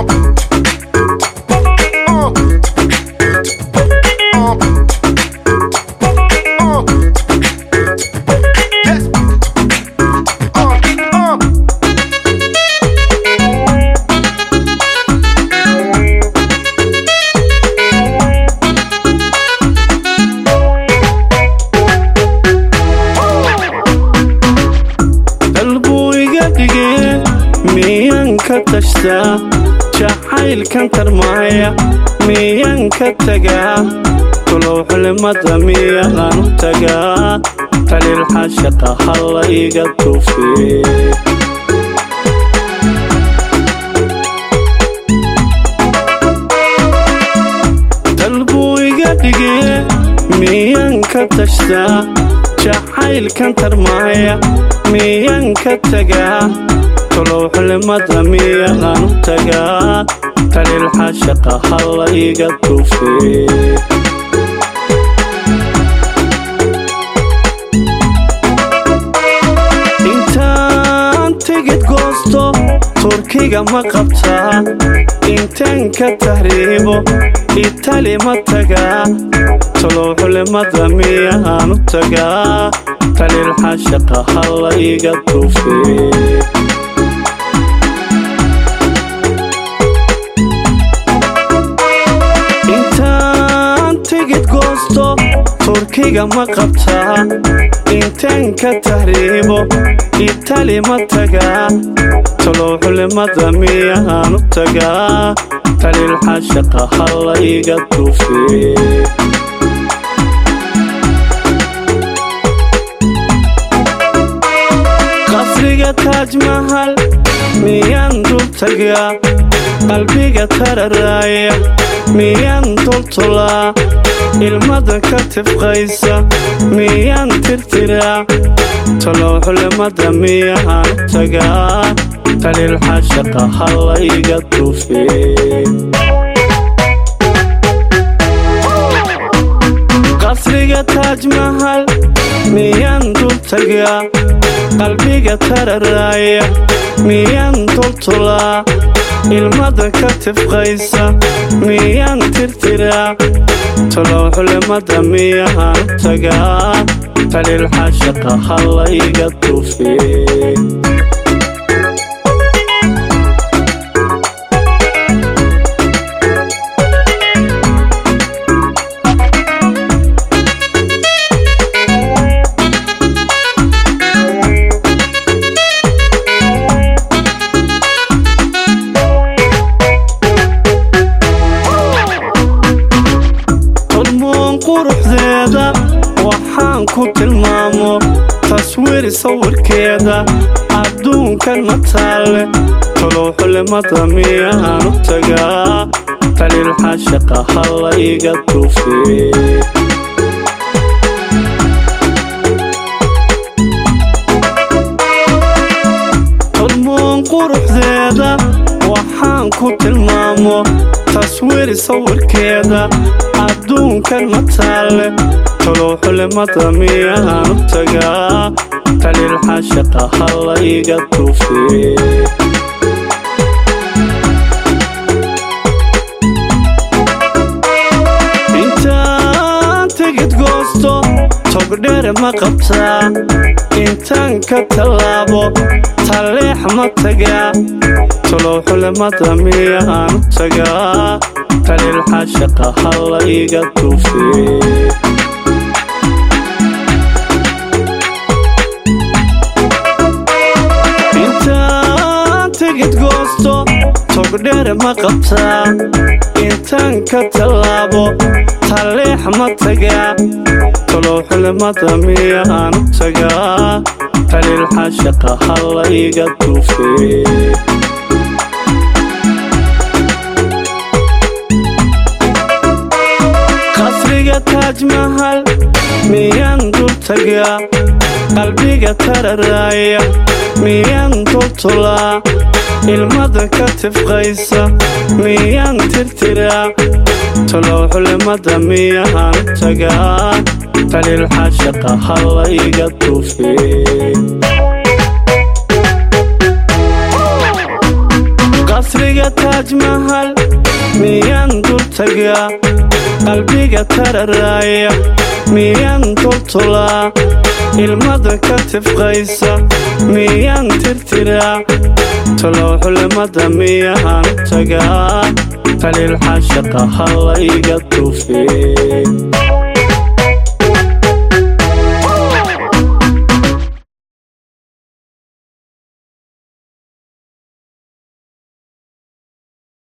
dalbuu iga dhigee miyaan ka tashtaa jacaylkan tarmaaya miyaan ka tagaa kulow xulimada miyaan u tagaa taliilxa shaqa halla iga tuufee dalbuu iga dhigee miyaan ka tashtaa jacaylkan tarmaaya miyaan ka tagaa kulow xulimada miyaan u tagaa taliilxa shaqa halla iga tuufee intaan tigid goosto turkiga ma qabtaa intaan ka tahriibo itali ma tagaa talow xulimada miyaan u tagaa taliilxa shaqa halla iga tuufee intaan tigid goosto turkiga ma qabtaa intaan ka tahriibo itali ma tagaa talow xulimada miyaan u tagaa taliilxa shaqa halla iga tuufee qasriga taajmahal miyaan dul tagaa qalbiga tararaaya miyaan dultulaa ilmada ka tifqaysa miyaan tirtiraa talow xulimada miyaan u tagaa taliilxa shaqa halla iga tuufee qasriga taajmahal miyaan dul tagaa qalbiga tararaaya miyaan dultulaa ilmada ka tifqaysa miyaan tirtiraa talow xulimada miyaan u tagaa taliilxa shaqa halla iga tuufee hormoon quruxdeeda waxaan ku tilmaamo taswiir sawirkeeda adduunkan ma taalle talow xulimada miyaan u tagaa taliilxa shaqa halla iga tuufee hormoon quruxdeeda waxaan ku tilmaamo taswiir sawirkeeda adduunkan ma taalle talow xulimada miyaan u tagaa taliilxa shaqa halla iga tuufee intaan tigid goosto togdheer ma qabtaa intaan ka tallaabo talleex ma tagaa talow xulimada miyaan u tagaa taliilxa shaqa halla iga tuufee intaan tigid goosto togdheer ma qabtaa intaan ka tallaabo talleex ma tagaa talow xulimada miyaan u tagaa taliilxa shaqa halla iga tuufee qasriga taajmahal miyaan dul tagaa qalbiga tararaaya miyaan dultulaa ilmada ka tifqaysa miyaan tirtiraa talow xulimada miyaan u tagaa taliilxa shaqa halla iga tuufee qasriga taajmahal miyaan dul tagaa qalbiga tararaaya miyaan toltolaa ilmada ka tifqaysa miyaan tirtiraa talow xulimada miyahaan tagaa qaliil xashaqa hallayga tufee